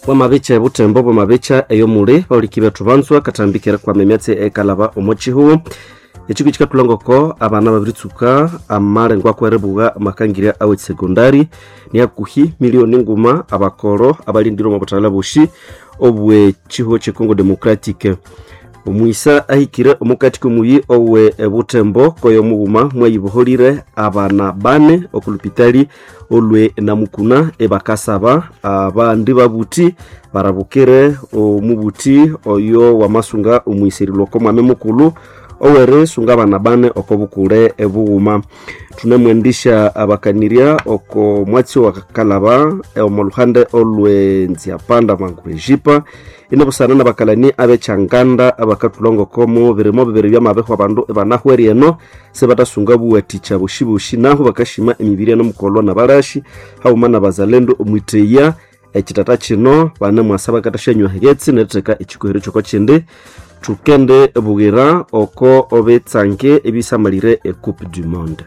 bwamabica butembo bwamabica eyo muli bauliki betu banzwa katambikira kwama emyatsi ekalaba omo chihuwu echiko chikatulangoko abana babiritsuka amalengo akwerebuga amakangirya awe secondary niakuhi milioni nguma abakolo abalindire omu butala bushi obwe chihuwu checongo democratic omwisa ahikire omukati komuyi owe ebutembo koyo mughuma mwayiboholire abana bane okulupitali olwe namukuna ebakasaba abandi babuti barabukire omubuti oyo wamasunga omwiserilwa oko mwame mukulu owere sunga abana bane oko bukule ebughuma tunamwendisha abakanirya oko mwatsi wa kalaba omu luhande olwe nziapanda manguru ejipa inobusana nabakalani abechanganda abakatulongokomo birimo bibiri byamabeho abandu ebanahwere eno sebatasunga buwaticha bushibushi naho bakashima emibiri eno mukolwa nabalashi hauma nabazalendo omwiteya ekitata kino bane mwasa bakatashanywa yetsi neritheka ekikohero kyoko kindi tukende bugira oko obetsange ebisamalire ecoupe du monde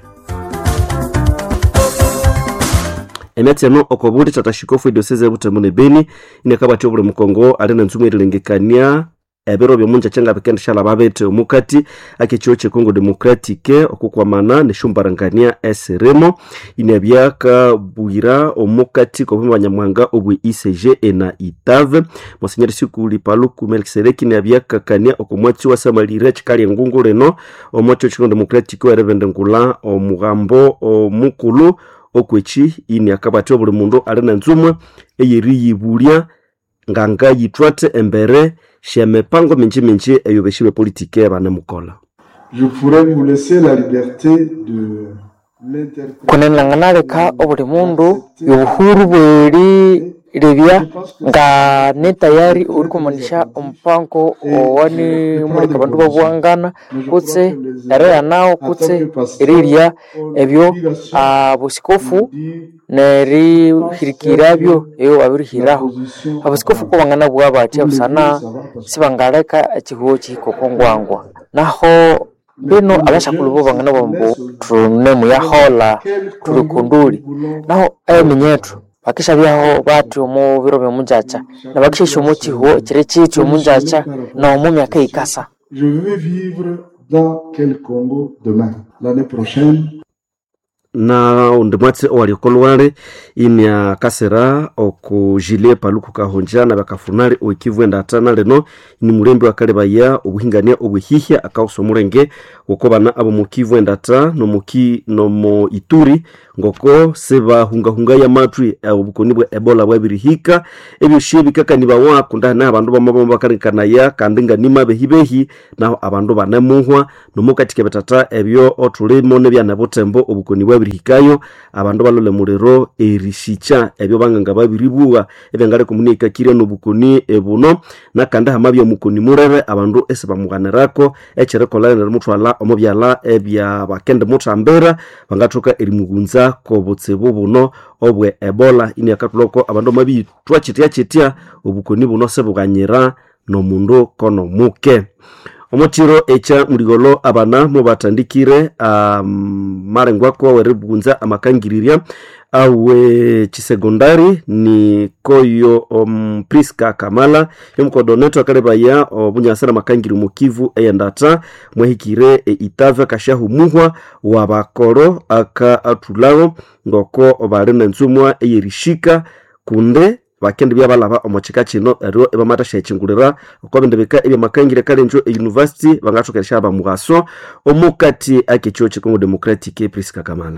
emyatsi eno okobuli tatashikofu edioseze ebutemu ne beni inekabati obuli mukongo ali nentsumu erilengekania ebiro byomunja kyangabikendeshala babete omukati akekiro kyekongo democratic okukwamana neshumbarangania esirimo inabyakabwira omukati kobumi banyamwanga obwe icg ena itave monsenyeri sikuli paluku melkisedeki inabyakakania okomwatsi wasamalire chikali engungu lino omwatsi wekongo democratic werebende ngula omughambo omukulu okwechi ini akabati obuli mundu ali nenzumwe eyeriyibulya nganga yithwathe embere shemipango minji minji eyo beshi bepolitike banemukola Je pourrais vous laisser la liberté de l'interpréter. kunenanganaleka obuli mundu yobuhuru bweri libya nga ne tayari uri kumanisha omupango owani muleka bandu babuwangana kutse ereya nawo kutse erirya ebyo abusikofu nerihirikirabyo eyo babirihiraho abusikofu kubangana bwa batya busana sibangaleka ekihuho kihikokongwangwa naho bino abashakulu bo bangana bambu tunemu yahola tuli kunduli naho eminyetu bakishabyaho bati omu biro byomunjacha nabakishesha omu kihuho ekiri kiti omunjacha nomu myaka ikasa Je veux vivre dans quel Congo demain L'année prochaine, na undi mwatsi owaliokolwale inia kasera okujilie paluku kahonja na bakafunali oikivu endatana leno ni mulembe wakalebaya obuhingania obwehihya akausa omulenge gokobana abo mukivu endata nomuki nomo ituri ngoko sebahungahunga ya matwi eh, obukoni bwa ebola bwabirihika ebyoshie bikakanibawa kundana abandu bamabama bakarikanaya kandi nga nima behibehi naho abandu banemuhwa nomukatike betata ebyo otulimo nebyana butembo obukoni bwabirihikayo abandu balole muliro erishicha ebyo banganga babiribuwa ebyangale komunikakire nobukoni ebuno nakandi hamabya omukoni murebe abandu esibamuganirako ekyerikolera nerimutwala omu byala ebya bakende muthambira bangathoka erimughunza kobutsibu buno obwe ebola iniakatuloko abandu mabitwa kitya kitya obukoni buno sebuganyira nomundu konomuke omukiro ekya muligolo abana mubatandikire um, marengwako weribunza amakangirirya awe chisegondari ni koyo um, priska kamala yomukodoneto akalebaya obunyasana makangiri mukivu eyendata mwahikire e, itave kashahumuhwa wabakoro aka atulawo ngoko bali nenzumwa eyerishika kunde bakende byabalaba omukika kino eryo ebamatasha ekingulira okwabindi bika ebyamakangire kalenjo euniversity bangathokeresha abamugaso omukati akekyo kikongo democratic priska kamala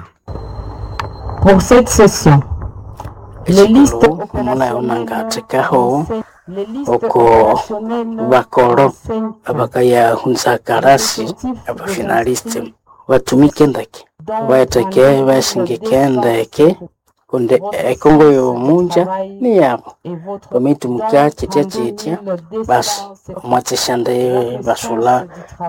Pour cette session, les listes munayomangathekaho oko bakoro abakayahunza karasi abafinaliste batumike ndeke baeteke basingike ndeke kundi ekongo yomunja ni yabo bamitumuka kitya kitya basi omwatsishande basula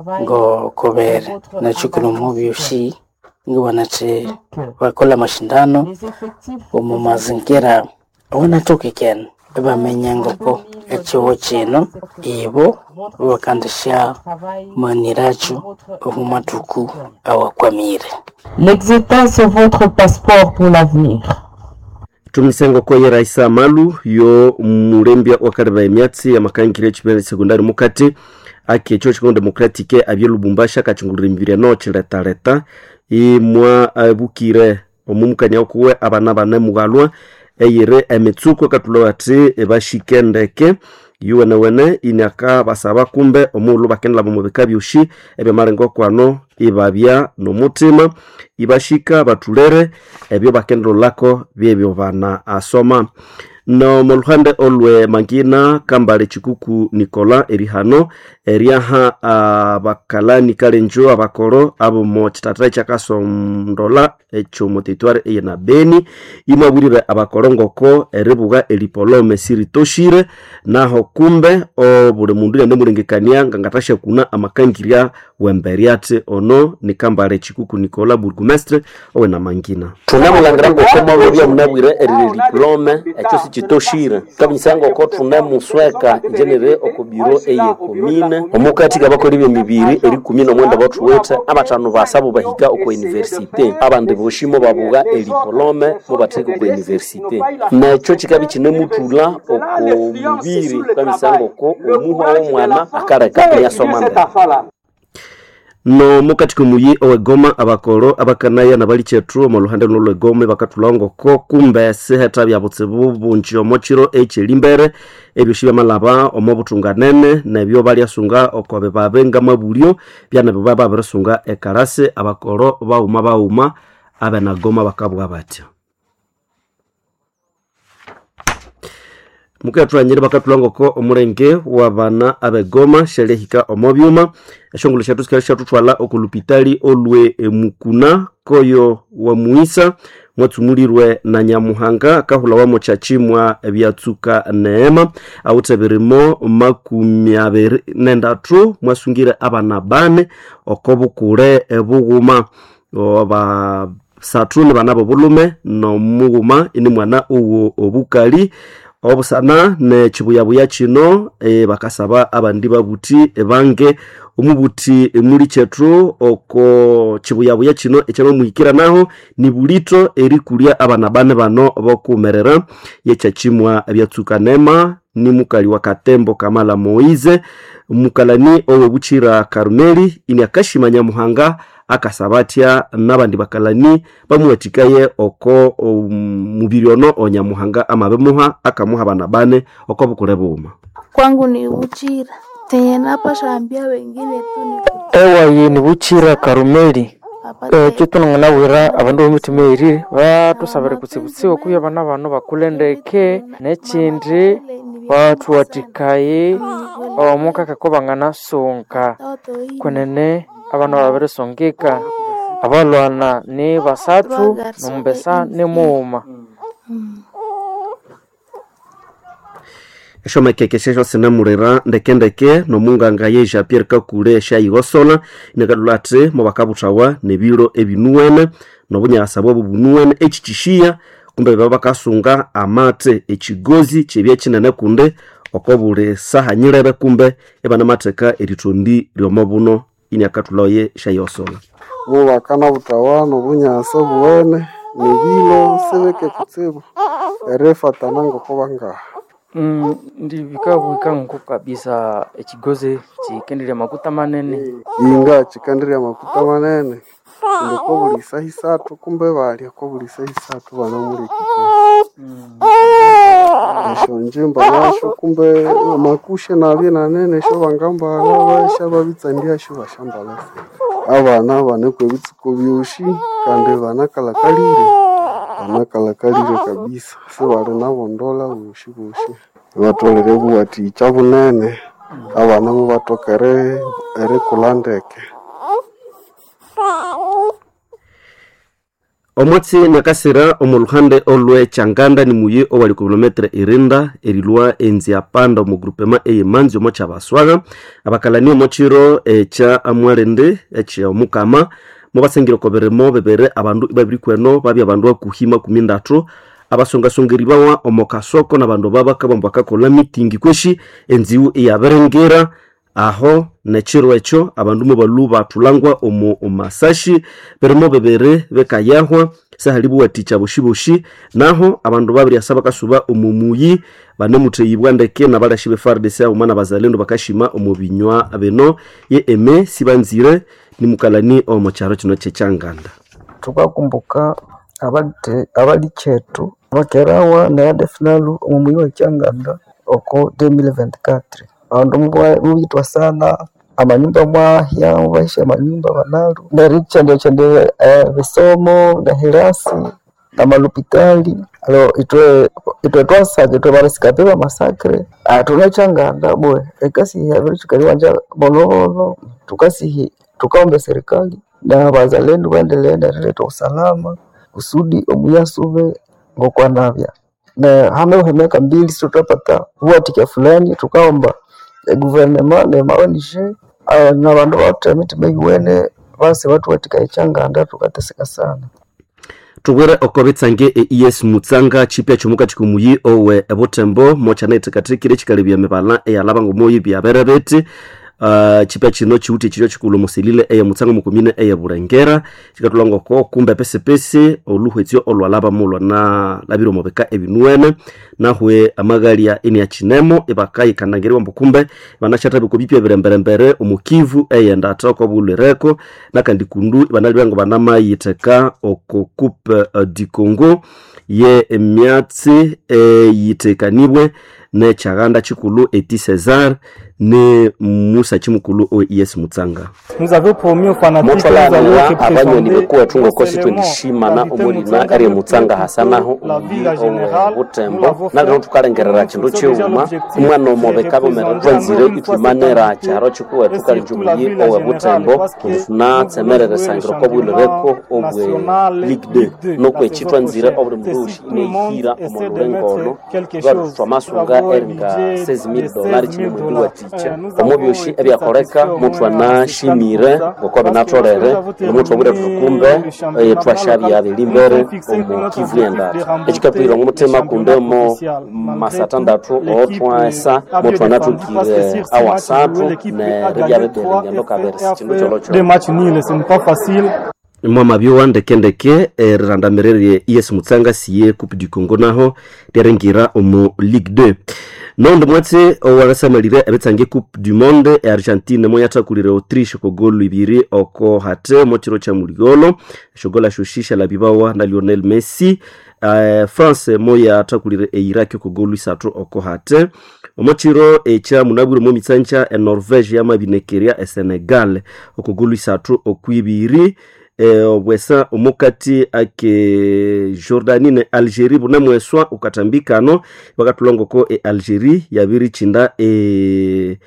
ngokobere nachukulu mubyoshi ngiwanathi bakola mashindano omu mazingira wanatokekene bamenya ngoko ekiwo kino ibo bakandisha maniracho omu matuku awakwamire l'existence est votre passeport pour l'avenir. tumisengo koye raisa malu yo mulembya wakaleba emyatsi amakangire echipere sekondari mukati aki echo chikongo demokratike abye lubumbashi akachungulira emibiri eno chiletaleta imwa abukire omumukania okuwe abana bane mughalwa eyiri emitsuko katulwa ati bashike ndeke yuwenewene iniaka basaba kumbe omuulu bakendela mu bika byoshi ebyamarengo kwano ibabya nomutima ibashika batulere ebyo bakendolako byebyo bana asoma no mu luhande olwe mangina kambale chikuku nikola erihano eryaha abakalani kalenjo abakoro abo mu chitatara chakasondola echo mutitware eye na beni imwabwirire abakoro ngoko eribuga elipolome siritoshire naho kumbe obuli mundu yande mulengekania ngangatasha kuna amakangirya wemberiate ono ni kambale chikuku nikola burgumestre owe na mangina tunemulangira ngoko mwabobya munabwire erire diplome ekyo sikitoshire kabinyisa ngoko tunemusweka njenere oku biro eye komine omukati kabakoli b'emibiri eri kumi nomwenda bathuwithe abatano basabo bahika oku universite abandi boshimo babuga elipolome mubatheka oku universite nekyo kikabi kinemuthula oku mubiri kamisa ngoko omuhwa w'omwana akaleka eyasoma ndeke no mukati komuyi owegoma abakolo abakanaya nabali chethu omu luhande luno lwegoma bakathulhawo ngoko kumbe siheta bya butsibu bunji omo kiro ekyelimbere ebyoshi byamalaba omo buthunganene nebyo balyasunga okobe babe ngamabulyo byanebyo baba babirisunga ekalasi abakolo bauma bauma abenagoma bakabwa batya mukathulanyire bakathulha ngoko omulenge wabana abegoma syalihika omo byuma esyongulho syethu sikali syathuthwala okulupitali olwe emukuna koyo wamuisa mwatsumulirwe na nyamuhanga akahulawamu kyachimwa ebyatsuka neema awuthe birimo makumi abiri nendathu mwasungire abana bane oko bukule ebughuma basathu ni bana bobulhume nomughuma ini mwana owo obukali obusana nekibuyabuya kino e, bakasaba abandi babuthi bange omubuthi muli kyethu oko kibuyabuya kino ekyamamuhikiranaho ni bulito erikulya abana bane bano bokumerera yekyakimwa ebyatsuka nema ni mukali wa katembo kamala moize mukalani owebukira karumeli ini akashima nyamuhanga akasaba atya nabandi bakalani bamuwathikaye oko um, mubiri ono onyamuhanga amabemuha akamuha abana bane oko bukule buuma kwangu ni Uchira tenye napasha ambia wengine tu ni ewayi ni buchira karumeli ekyo tunanganabwira abandu b'emitima eri batusabire kutsibutsiwa kuya abana bano bakule ndeke nekindi bathuwathikaye omukakako banganasunga kwenene abana babirisongeka abalwana ni basathu nomumbesa ni mughuma eshomekeke shesho sinemulira ndekendeke nomunganga ye jean pierre kakule shayigosola inekadula ati mubakabuthawa nebiro ebinuwene nobunyakasa bwabo bunuwene ekikishiya kumbe baba bakasunga amate ekigozi kyebya kinene kunde oko buli saha nyirebe kumbe ebanamatheka erithondi lyomo buno ini akathulawo ye shayigosola bubakana butawa nobunyasa buwene nebilo sibeke kutsibu erifatana ngoko bangaha Mm, ndi bikabwika nko kabisa ekigozi kikendirya makuta manene inga chikandirya makuta manene kundi ko buli isaha isathu kumbe balya ko buli isaha isathu bana muli kikosi esho njimba nasho kumbe makushe nabye nanene esho bangambala basha babitsandyasho bashambala abana banekwa ebitsuko byoshi kandi banakalakalire banakalakalire kabisa sibali nabondola boshi boshi batolere buwathikya bunene abana mubatokere erikula ndeke omwatsi nakasira omu luhande olwe changanda ni muyi owali ku kilometre irinda erilwa enzi apanda omu grupema eyemanzi omo kyabaswaga abakalani omo kiro ekya amwalende ekya omukama mubasengire oko birimo bibiri abandu babiri kweno babya abandu akuhi makumi ndatu abasongasongeribawa omu kasoko nabandu babakabambu bakakola mitingi kweshi enziwu iyabiringira aho nechiro echo abandu mobalu batulangwa omu omasashi berimo bebere bekayahwa sahalibu waticha bushibushi naho abandu babiri asa bakasuba omu muyi banemutheyibwa ndeke nabalashi be FARDC auma na bazalendo bakashima omu binywa bino ye eme sibanzire nimukalani omu kyaro kino kyekyanganda tukakumbuka abali abali chetu bakerawa na yadefinalu omu muyi wa kyanganda oko 2024 abandu mubwa- mubitwa sana amanyumba mwahya mubahisha amanyumba banalu nerichendechendie eh, bisomo na hirasi na malupitali alo itwe itwe twasabye twe barasikape bamasakre tunachanganda bwe ekasi yabiri tukaliwanja bolobolo tukasihi tukaombe serikali na bazalendo baendelee naleta usalama kusudi omuyasube ngokwanavya na hame uhemeka mbili sio tutapata huatika fulani tukaomba e, guvernema ne maonishe uh, na bandu bote mitima iwene base batu watika ichanganda tukateseka sana tubwere oko bitsange e es mutsanga chipya chomuka chikumuyi owe ebutembo mochanaitikatikire chikalibya mibala eyalaba ngomoyi byabere biti uh, chipya chino chiwuti chilyo chikulu musilile eye mutsanga mukumine eye bulengera chikatulangoko kumbe pesipesi oluhwetsyo olwalaba mulwa na labire omubika ebinuene nahwe amagalia ini achinemo ibakayikanangiriwa mbu kumbe banachathabiko bipya biremberembere omukivu eyenda ata okobulireko nakandi kundu banali ngo banamayiteka oko coupe uh, du congo ye emyatsi eyitekanibwe nechaghanda chikulu eti cesar ne musa chimukulu o es mutsanga mutwalanira abanyoni bekuwetu ngokosi twendishimana omulina eri mutsanga hasanaho omuyi owe butembo nalino tukalengerera chindu chiuma umwana omobeka bomere twanzire itwimanira charo chikuwetu kalinji omuyi owe butembo kundi tunatsemerere sangiro kobwilireko obwe ligue de nokwechi twanzire obuli mulushi inehira omolulengolo lwatu twamasunga eringa 6000 dolari chine mwindi wa ticha omu byoshi ebyakoleka mutu anashimire ngoko binatolere nomutu obwire tukumbe eh, twashabya bilimbere omu kivu yendata ekikatwire ngumutima kundemo masatandatu otwasa mutu anatukire awasatu neribya bibere ngendo kaberesi chindu kyolokyo mwamabyowa ndekendeke eh, rirandamirerye es mutsanga siye coupe du congo naho lyarengira omu ligue 2 nondo mwatse owalasamalire ebetsange coupe du monde e argentine moyathakulire autriche kogolu ibiri oko hate mochiro cha muligolo eshogola shoshisha la bibawa na lionel messi uh, france moyathakulire eiraki kogolu isathu oko hate omochiro echa munabwire mo mitsanja enorvege yamabinekeria esenegal okogolu isathu okwibiri eh, obwesa omukati ake jordani ne algerie bunamweswa ukatambikano bakatulongoko e algerie yabiri chinda e,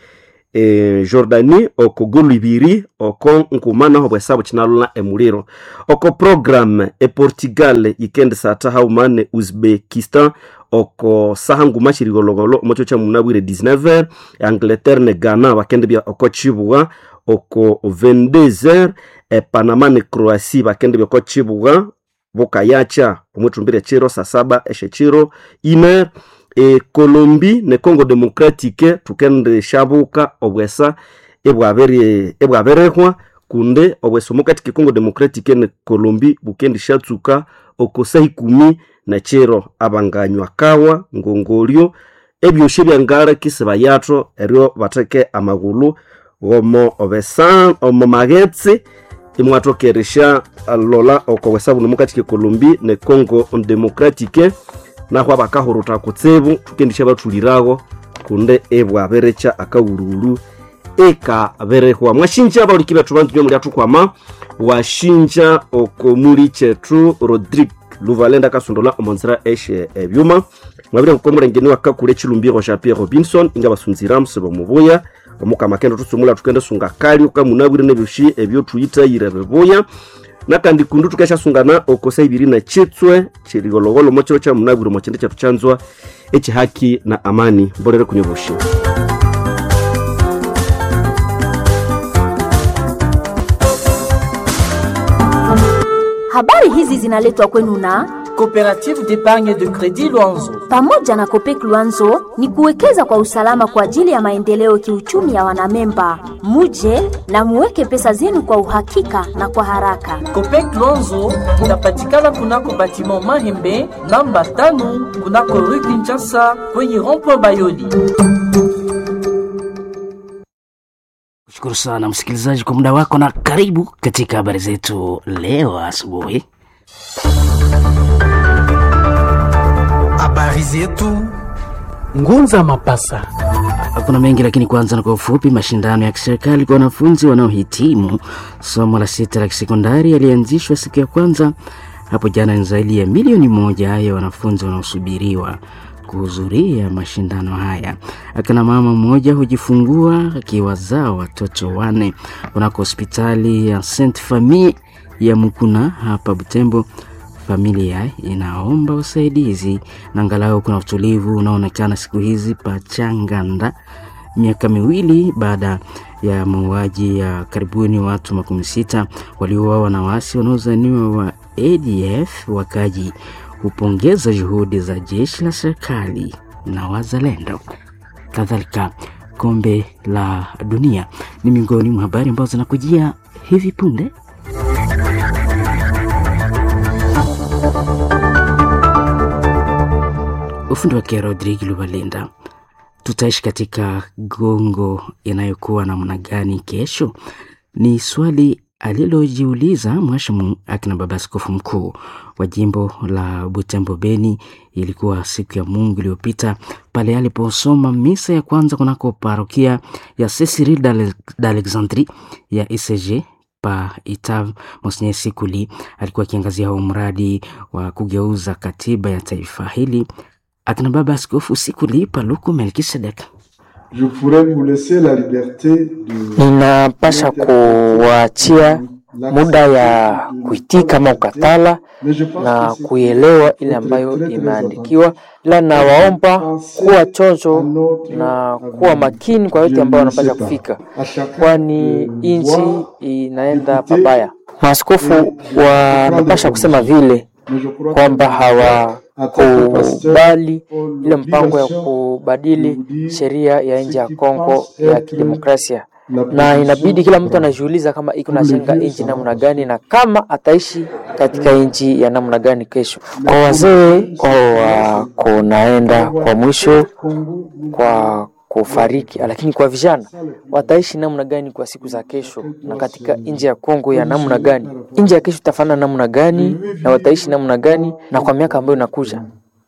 e jordani oko golu ibiri oko nkumana obwesa buchinalula emuliro oko program e portugal yikendi sata hauma ne uzbekistan oko saha nguma chirigologolo omocho cha munabwire 19 angleterre ne ghana bakendebya oko chibuga oko 22h e panama ne croatie bakendebya oko chibuga bukayacha omwithumbire chiro saa saba eshe chiro ine e colombi ne congo democratique tukende shabuka obwesa ebwabere ebwaberehwa kunde obwesa omukatike congo democratique ne colombi bukendi shatsuka oko saa ikumi na chiro abanganywa kawa ngongolyo ebyoshe byangala kisi bayatho eryo batheke amagulu gomo obesa omo magetsi imwathokeresha lola oko bwesa buno mukatike colombi ne congo democratique naho abakahuruta kutsibu tukendisha bathulirago kunde ebwaberecha akawululu ekaberehwa mwashinja abauliki bethu banzunyo muli athukwama washinja oko muli chethu rodrigue luvalenda akasondola omonzera eshe ebyuma mwabire kuko mulengeni wakakule chilumbiro sha pierre robinson inga basunzira musibo mubuya omukama kendo tusumula tukende sunga kali ukamunabwire nebyoshi ebyo tuyitayire bibuya nakandi kundu tukashasungana okosa ibiri na chitswe chirigologolo mochiro cha munabwire mochende chatu chanzwa echihaki na amani mbolere kunyoboshi Habari hizi zinaletwa kwenu na Coopérative d'épargne de crédit Luanzo. Pamoja na Kopek Luanzo ni kuwekeza kwa usalama kwa ajili ya maendeleo kiuchumi ya wanamemba. Muje na muweke pesa zenu kwa uhakika na kwa haraka. Copec Luanzo inapatikana kunako batiment Mahembe namba tano kunako rue Kinshasa kwenye rond-point Bayoli. Shukuru sana msikilizaji kwa muda wako na karibu katika habari zetu leo asubuhi. Habari zetu Ngunza Mapasa. Kuna mengi lakini kwanza na kwa ufupi, mashindano ya kiserikali kwa wanafunzi wanaohitimu somo la sita la kisekondari yalianzishwa siku ya kwanza hapo jana. Ni zaidi ya milioni moja ya wanafunzi wanaosubiriwa kuhudhuria mashindano haya. Akina mama mmoja hujifungua akiwazaa watoto wane kunako hospitali ya Saint Famille ya Mukuna hapa Butembo. Familia inaomba usaidizi na angalau kuna utulivu unaoonekana siku hizi Pachanganda, miaka miwili baada ya mauaji ya karibuni watu makumi sita waliouawa na waasi wanaozaniwa wa ADF. Wakaji hupongeza juhudi za jeshi la serikali na wazalendo. Kadhalika, kombe la dunia ni miongoni mwa habari ambazo zinakujia hivi punde. Ufundi wake Rodrigue Lubalinda. Tutaishi katika gongo inayokuwa namna gani kesho? Ni swali alilojiuliza mwashamu akina baba askofu mkuu wa jimbo la Butembo Beni. Ilikuwa siku ya Mungu iliyopita pale aliposoma misa ya kwanza kunako parokia ya Cecil d'Alexandrie ya ICG pa Itav. Monsinyeri Sikuli alikuwa akiangazia huo mradi wa kugeuza katiba ya taifa hili. Akina baba askofu Sikuli Paluku Melkisedek ninapasha kuwaachia muda ya kuitika ama ukatala na kuielewa ile ambayo imeandikiwa, ila nawaomba kuwa chonjo na kuwa makini kwa yote ambayo wanapasha kufika, kwani nchi inaenda pabaya. Maaskofu wanapasha kusema vile kwamba hawakubali ile mpango ya kubadili sheria ya nchi ya Kongo ya kidemokrasia, na inabidi kila mtu anajiuliza kama iko najenga nchi namna gani na kama ataishi katika nchi ya namna gani kesho. Kwa wazee wako naenda kwa mwisho kwa kufariki, lakini kwa vijana wataishi namna gani kwa siku za kesho, na katika nchi ya Kongo ya namna gani? Nchi ya kesho itafanana namna gani, na wataishi namna gani, na kwa miaka ambayo inakuja.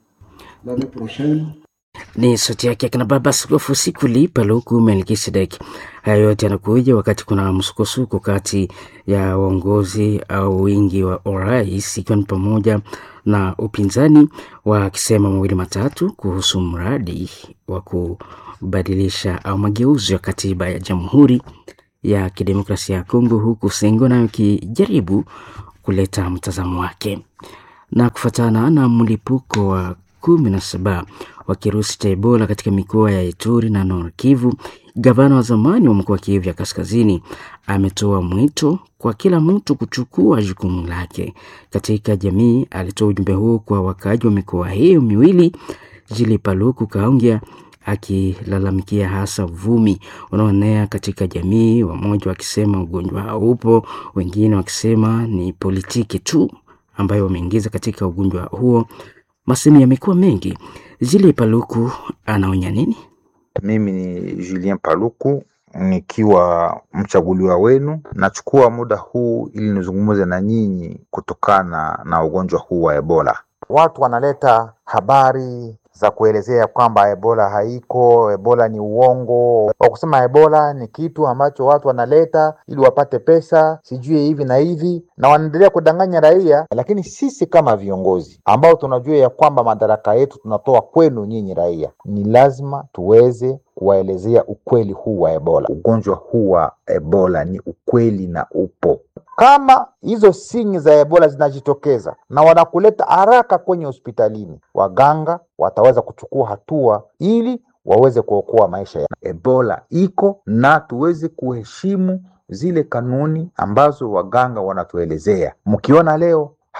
Ni sauti yake akina baba askofu Sikuli Paluku Melkisedek. Haya yote yanakuja wakati kuna msukosuko kati ya uongozi au wingi wa urais, ikiwa ni pamoja na upinzani wakisema mawili matatu kuhusu mradi wa kubadilisha au mageuzi ya katiba ya Jamhuri ya Kidemokrasia ya Kongo, huku Sengo nayo ikijaribu kuleta mtazamo wake. Na kufuatana na mlipuko wa kumi na saba wa kirusi cha Ebola katika mikoa ya Ituri na Nord Kivu, gavana wa zamani wa mkoa wa Kivu ya Kaskazini ametoa mwito kwa kila mtu kuchukua jukumu lake katika jamii. Alitoa ujumbe huo kwa wakaaji wa mikoa hiyo miwili. Jili Paluku Kaongea akilalamikia hasa uvumi unaoenea katika jamii, wamoja wakisema ugonjwa haupo, wengine wakisema ni politiki tu ambayo wameingiza katika ugonjwa huo. Masemi yamekuwa mengi. Zile Paluku anaonya nini? Mimi ni Julien Paluku nikiwa mchaguliwa wenu, nachukua muda huu ili nizungumze na nyinyi kutokana na ugonjwa huu wa Ebola. Watu wanaleta habari za kuelezea kwamba Ebola haiko, Ebola ni uongo, wa kusema Ebola ni kitu ambacho watu wanaleta ili wapate pesa, sijui hivi na hivi, na wanaendelea kudanganya raia. Lakini sisi kama viongozi ambao tunajua ya kwamba madaraka yetu tunatoa kwenu nyinyi raia, ni lazima tuweze kuwaelezea ukweli huu wa Ebola. Ugonjwa huu wa Ebola ni ukweli na upo. Kama hizo sinyi za Ebola zinajitokeza na wanakuleta haraka kwenye hospitalini, waganga wataweza kuchukua hatua ili waweze kuokoa maisha ya Ebola iko na tuweze kuheshimu zile kanuni ambazo waganga wanatuelezea. Mkiona leo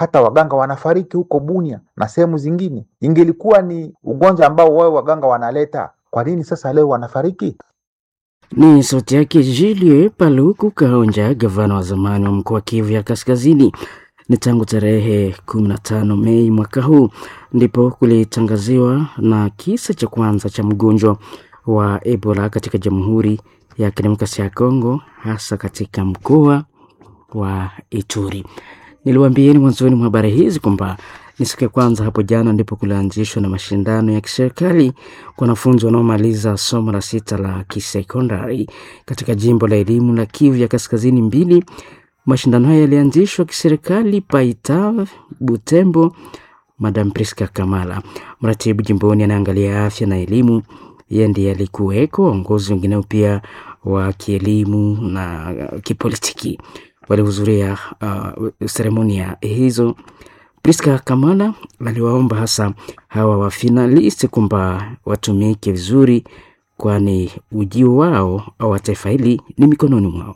hata waganga wanafariki huko Bunia na sehemu zingine. Ingelikuwa ni ugonjwa ambao wao waganga wanaleta, kwa nini sasa leo wanafariki? Ni sauti yake Julie Paluku Kahonja, gavana wa zamani wa mkoa wa Kivu ya Kaskazini. Ni tangu tarehe 15 Mei mwaka huu ndipo kulitangaziwa na kisa cha kwanza cha mgonjwa wa Ebola katika Jamhuri ya Kidemokrasia ya Kongo, hasa katika mkoa wa Ituri. Niliwaambieni mwanzoni mwa habari hizi kwamba ni siku ya kwanza hapo jana ndipo kulianzishwa na mashindano ya kiserikali kwa wanafunzi wanaomaliza somo la sita la kisekondari katika jimbo la elimu la Kivu ya Kaskazini mbili. Mashindano haya yalianzishwa kiserikali Paita Butembo. Madam Priska Kamala, mratibu jimboni anaangalia afya na elimu, yeye ndiye alikuweko. Waongozi wengineo pia wa kielimu na kipolitiki walihudhuria uh, seremonia hizo. Priska Kamala aliwaomba hasa hawa wafinalisti kwamba watumike vizuri, kwani ujio wao au wa taifa hili ni mikononi mwao.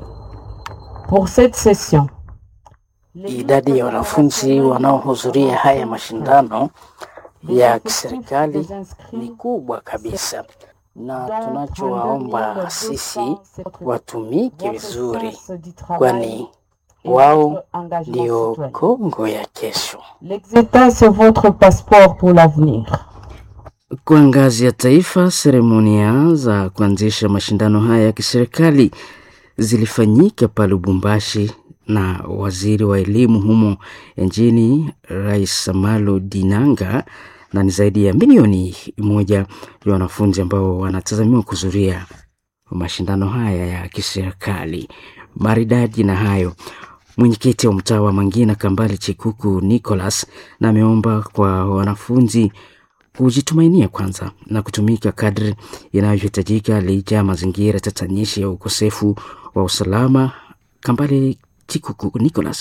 Pour cette session, Idadi ya wanafunzi wanaohudhuria haya mashindano ya kiserikali ni kubwa kabisa, na tunachowaomba sisi watumike vizuri, kwani wao ndio Kongo ya kesho. l'exétat, c'est votre passeport pour l'avenir. Kwa ngazi ya taifa, seremonia za kuanzisha mashindano haya ya kiserikali zilifanyika pale Lubumbashi na waziri wa elimu humo nchini Rais Samalo Dinanga, na ni zaidi ya milioni moja ya wanafunzi ambao wanatazamiwa kuhudhuria mashindano haya ya kiserikali. Maridadi na hayo, mwenyekiti wa mtaa wa Mangina Kambale Chikuku Nicholas na ameomba kwa wanafunzi kujitumainia kwanza na kutumika kadri inavyohitajika licha ya mazingira tatanishi ya ukosefu wa usalama. Kambale Chikuku Nicholas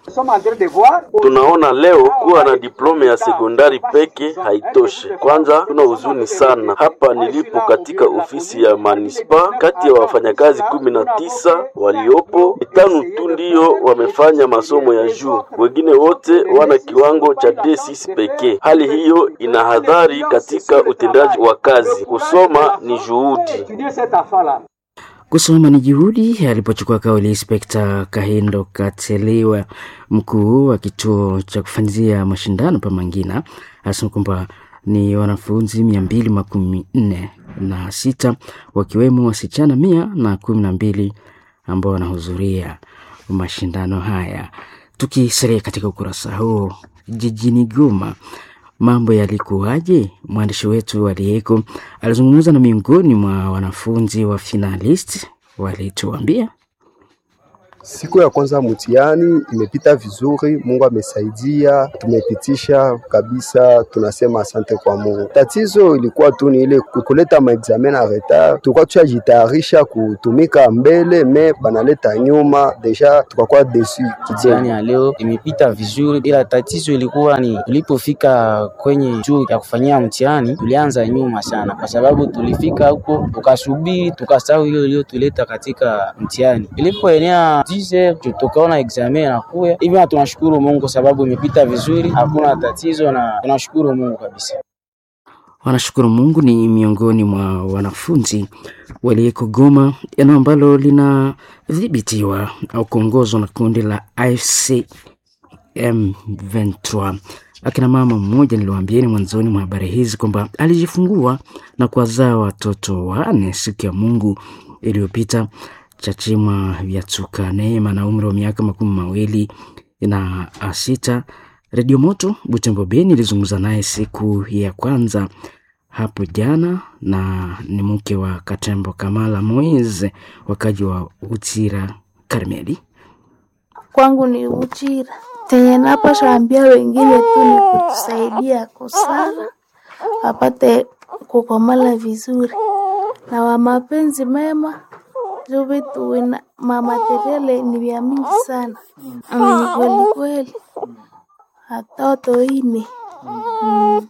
Tunaona leo kuwa na diplome ya sekondari peke haitoshi. Kwanza tuna huzuni sana hapa nilipo katika ofisi ya manispa, kati ya wafanyakazi kumi na tisa waliopo, tano tu ndio wamefanya masomo ya juu, wengine wote wana kiwango cha D6 pekee. Hali hiyo ina hadhari katika utendaji wa kazi. Kusoma ni juhudi. Kusoma ni juhudi, alipochukua kauli Inspekta Kahindo Kateliwa, mkuu wa kituo cha kufanyizia mashindano pa Mangina, anasema kwamba ni wanafunzi mia mbili makumi nne na sita wakiwemo wasichana mia na kumi na mbili ambao wanahudhuria mashindano haya. Tukisalia katika ukurasa huo, jijini Goma mambo yalikuwaje? Mwandishi wetu aliyeko alizungumza na miongoni mwa wanafunzi wa finalist, walituambia Siku ya kwanza mtihani imepita vizuri, Mungu amesaidia, tumepitisha kabisa, tunasema asante kwa Mungu. Tatizo ilikuwa tu ni ile kuleta maexamen na retard, tulikuwa tushajitayarisha kutumika mbele, me banaleta nyuma, deja tukakuwa desu Mtihani ya leo imepita vizuri, ila tatizo ilikuwa ni tulipofika kwenye chuo ya kufanyia mtihani, tulianza nyuma sana, kwa sababu tulifika huko tukasubiri, tukasahau hiyo iliyotuleta katika mtihani. Ilipoenea 10 tukaona examen inakuya hivi, na tunashukuru Mungu kwa sababu imepita vizuri, hakuna tatizo, na tunashukuru Mungu kabisa. wanashukuru Mungu. Ni miongoni mwa wanafunzi waliyeko Goma, eneo ambalo linadhibitiwa au kuongozwa na kundi la AFC M23. Akina mama mmoja niliwaambieni mwanzoni mwa habari hizi kwamba alijifungua na kuwazaa watoto wanne siku ya Mungu iliyopita. Chachima Vyatuka Neema na umri wa miaka makumi mawili na sita. Redio Moto Butembo Beni ilizungumza naye siku ya kwanza hapo jana, na ni mke wa Katembo Kamala Moise, wakaji wa Utira Karmeli. Kwangu ni Uchira, tenye napasha ambia wengine tu ni kutusaidia kusala wapate kukomala vizuri na wa mapenzi mema juu vitu wina mamateriale ni vya mingi sana Mm, ni kweli kweli hatoto ine Mm.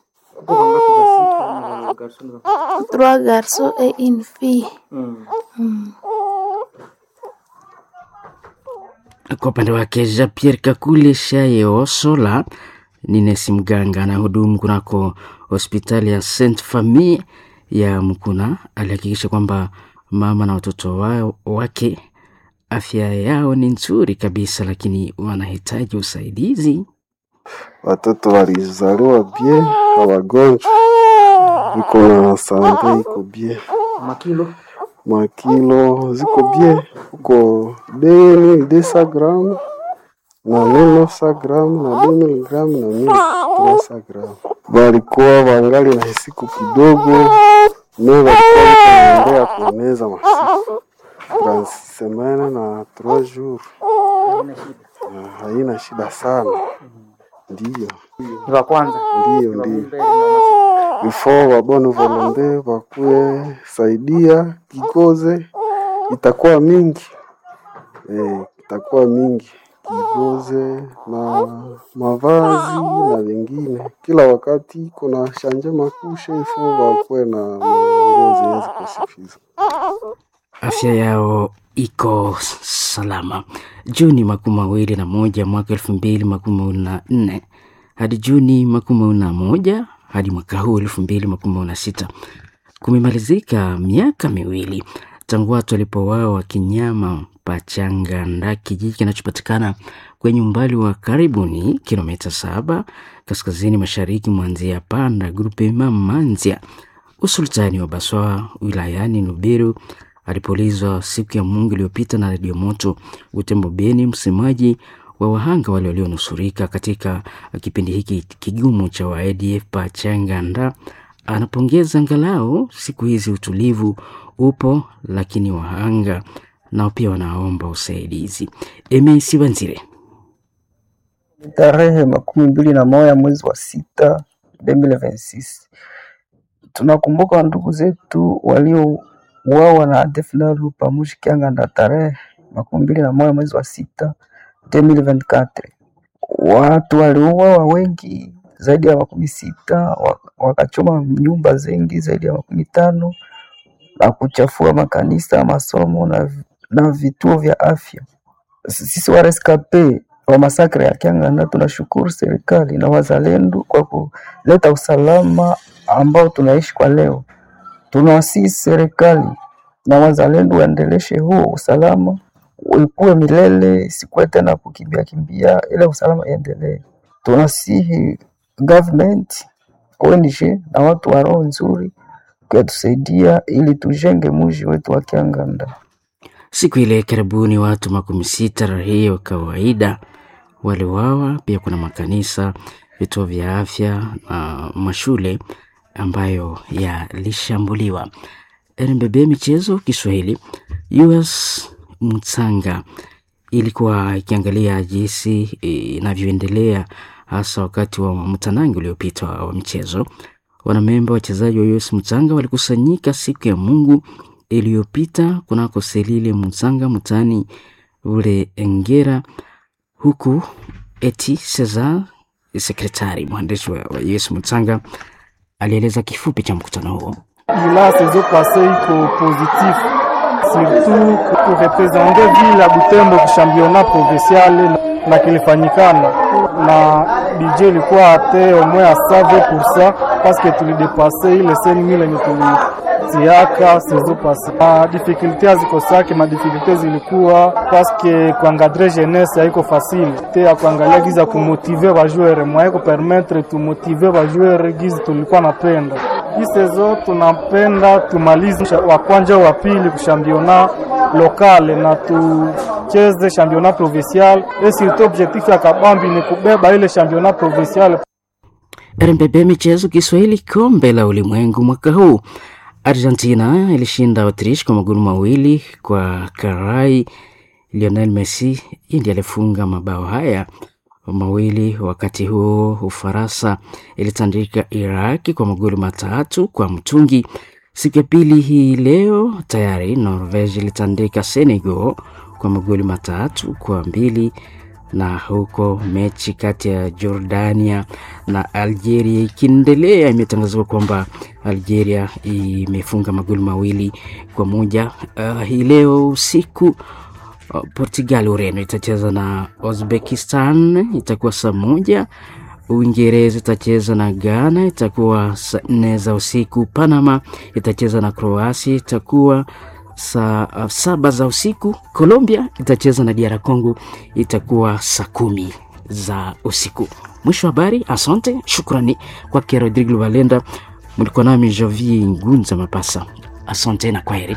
trois garçons et une fille Mm. Kwa upande wake Jean Pierre Kakule Shayo Sola ni nesi mganga anahudumu kunako hospitali ya Saint Famille ya Mkuna. Alihakikisha kwamba mama na watoto wao wake afya yao ni nzuri kabisa, lakini wanahitaji usaidizi. Watoto walizaliwa bie, hawagonjwa, iko na sante iko bie, makilo makilo ziko bie, uko deni desa gramu na mille gramu na deux mille gramu na mille trois gramu. Walikuwa wangali na siku kidogo, me walikuwa wanaendea kueneza masiku trans semaine na trois jours, na haina shida sana. Ndiyo, ni wa kwanza ndiyo, ndiyo ifo wabone volonte wakuye saidia kikoze, itakuwa mingi eh, itakuwa mingi kigoze na mavazi na wengine. Kila wakati kuna shanje makushe ifo wakuwe na manguo zenye zikosifiza afya yao iko salama. Juni makumi mawili na moja mwaka elfu mbili makumi mawili na nne hadi Juni makumi mawili na moja hadi mwaka huu elfu mbili makumi mawili na sita kumemalizika miaka miwili tangu watu walipouawa kinyama Pachanganda, kijiji kinachopatikana kwenye umbali wa karibuni kilomita saba kaskazini mashariki mwa Nzia Panda, grupe Mamanzia, usultani wa Baswa wilayani Nubiru alipoulizwa siku ya Mungu iliyopita na redio moto Utembo Beni, msemaji wa wahanga wale walionusurika katika kipindi hiki kigumu cha wa ADF Pachanganda, anapongeza angalau siku hizi utulivu upo, lakini wahanga nao pia wanaomba usaidizi. Emi Sibanzire tarehe makumi mbili na moja mwezi wa sita 2026 tunakumbuka ndugu zetu waliouawa na ADF NALU pamoja Kianganda tarehe makumi mbili na moja mwezi wa sita 2024. Watu waliuawa wengi zaidi ya makumi sita, wakachoma nyumba zengi zaidi ya makumi tano na kuchafua makanisa, masomo na, na vituo vya afya. Sisi wareskape wa masakre ya Kianganda tunashukuru serikali na wazalendo kwa kuleta usalama ambao tunaishi kwa leo. Tunawasihi serikali na wazalendo waendeleshe huo usalama, uikuwe milele, isikuwe tena kukimbia kimbia, ile usalama iendelee. Tunasihi government, ONG na watu wa roho nzuri kutusaidia ili tujenge mji wetu wa Kianganda. Siku ile karibuni watu makumi sita raia wa kawaida waliwawa. Pia kuna makanisa, vituo vya afya na mashule ambayo yalishambuliwa. RMBB Michezo Kiswahili, US Mtsanga ilikuwa ikiangalia jinsi inavyoendelea hasa wakati wa mtanangi uliopita wa michezo. Wanamemba wachezaji wa US Mtsanga walikusanyika siku ya Mungu iliyopita kunako Selile Mtsanga mtaani ule Engera, huku eti Cesar sekretari mwandishi wa US Mtsanga alieleza kifupi cha mkutano huo. ila saison passée iko positif surtout kurepresente ville ya Butembo ku championnat provincial na kilifanyikana na budget ilikuwa ate au moins à 120% parce que tulidepase ile 5000 yenye tulitiaka saison passée. Ma difficulté hazikosake, ma difficulté zilikuwa parce que kuangadre jeunesse haiko facile te ya kuangalia giza kumotive bajoueur mwaye kupermettre tumotive bajoueur gizi tulikuwa napenda hii sezo tunapenda tumalize wa kwanza wa pili kushambiona lokale na tucheze championnat provincial et surtout objectif ya kabambi ni kubeba ile championnat provincial. RMBB Michezo Kiswahili, kombe la ulimwengu mwaka huu. Argentina ilishinda Autriche kwa magoli mawili kwa karai. Lionel Messi ndiye alifunga mabao haya mawili. Wakati huo Ufaransa ilitandika Iraki kwa magoli matatu kwa mtungi. Siku ya pili hii leo tayari Norvege ilitandika Senegal kwa magoli matatu kwa mbili na huko mechi kati ya Jordania na Algeria ikiendelea, imetangazwa kwamba Algeria imefunga magoli mawili kwa moja uh, hii leo usiku uh, Portugal, Ureno itacheza na Uzbekistan, itakuwa saa moja. Uingereza itacheza na Ghana, itakuwa saa nne za usiku. Panama itacheza na Kroasia, itakuwa saa uh, saba za usiku. Colombia itacheza na DR Congo, itakuwa saa kumi za usiku. Mwisho wa habari. Asante, shukrani kwake Rodrigo Valenda. Mlikuwa nami Javi Ngunza Mapasa. Asante na kwaheri.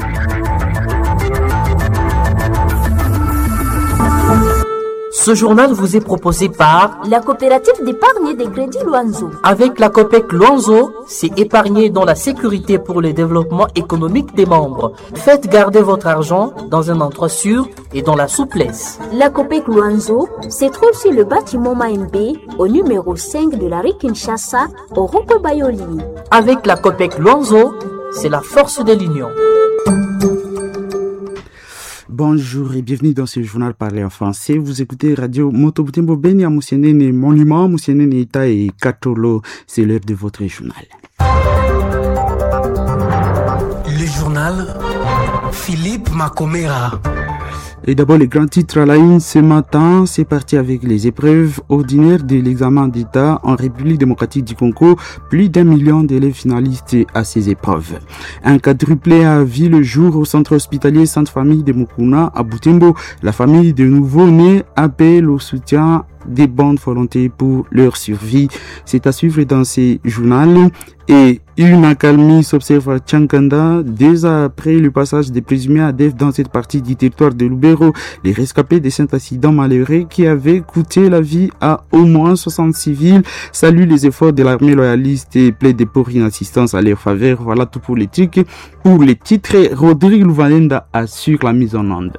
Ce journal vous est proposé par la coopérative d'épargne et de crédit Luanzo. Avec la COPEC Luanzo, c'est épargner dans la sécurité pour le développement économique des membres. Faites garder votre argent dans un endroit sûr et dans la souplesse. La COPEC Luanzo se trouve sur le bâtiment Maembe au numéro 5 de la rue Kinshasa au rond Bayoli. Avec la COPEC Luanzo, c'est la force de l'union. Bonjour et bienvenue dans ce journal parlé en français. Vous écoutez Radio Motobutembo Beni à Moussienene Monument, Moussienene Ita et Katolo. C'est l'heure de votre journal. Le journal Philippe Macomera. Et d'abord, les grands titres à la une ce matin, c'est parti avec les épreuves ordinaires de l'examen d'État en République démocratique du Congo. Plus d'un million d'élèves finalistes à ces épreuves. Un quadruplé a vu le jour au centre hospitalier Sainte Famille de Mukuna à Butembo. La famille de nouveau-nés appelle au soutien des bandes volontés pour leur survie. C'est à suivre dans ces journaux. Et une accalmie s'observe à Tchankanda dès après le passage des présumés ADF dans cette partie du territoire de Lubero. Les rescapés de cet accident malheureux qui avait coûté la vie à au moins 60 civils saluent les efforts de l'armée loyaliste et plaident pour une assistance à leur faveur. Voilà tout pour les titres. Pour les titres, Rodrigue Louvalenda assure la mise en onde.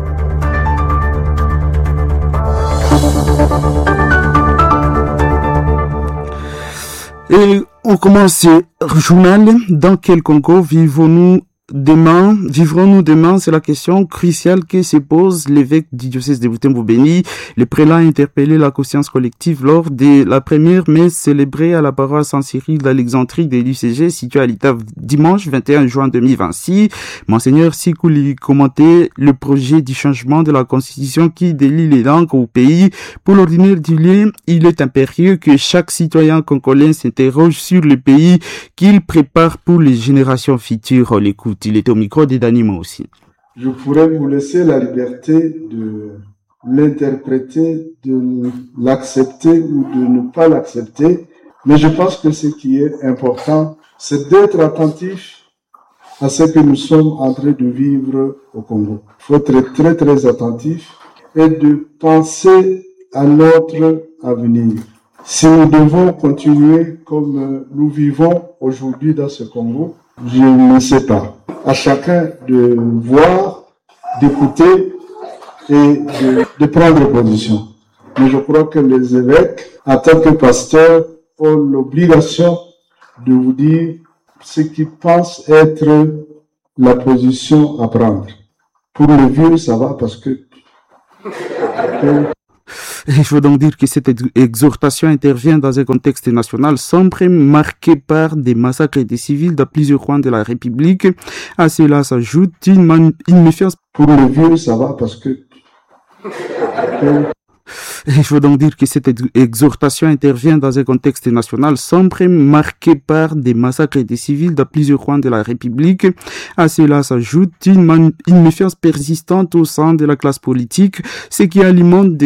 Et on commence ce journal. Dans quel Congo vivons-nous demain Vivrons-nous demain C'est la question cruciale que se pose l'évêque du diocèse de Butembo-Béni. Le prélat a interpellé la conscience collective lors de la première messe célébrée à la paroisse Saint-Cyril d'Alexandrie de l'UCG située à l'État dimanche 21 juin 2026. Monseigneur Sikouli commentait le projet du changement de la constitution qui délie les langues au pays. Pour l'ordinaire du lien, il est impérieux que chaque citoyen congolais s'interroge sur le pays qu'il prépare pour les générations futures. On l'écoute. Il était au micro des Danimo aussi. Je pourrais vous laisser la liberté de l'interpréter, de l'accepter ou de ne pas l'accepter, mais je pense que ce qui est important, c'est d'être attentif à ce que nous sommes en train de vivre au Congo. Il faut être très très attentif et de penser à notre avenir. Si nous devons continuer comme nous vivons aujourd'hui dans ce Congo, je ne sais pas. À chacun de voir, d'écouter et de, de, prendre position. Mais je crois que les évêques, en tant que pasteurs, ont l'obligation de vous dire ce qu'ils pensent être la position à prendre. Pour le vieux, ça va parce que... Il faut donc dire que cette exhortation intervient dans un contexte national sombre marqué par des massacres des civils dans plusieurs coins de la République. À cela s'ajoute une, une méfiance. Pour le vieux, ça va parce que... Il faut donc dire que cette exhortation intervient dans un contexte national sombre marqué par des massacres des civils dans plusieurs coins de la République. À cela s'ajoute une, une méfiance persistante au sein de la classe politique, ce qui alimente des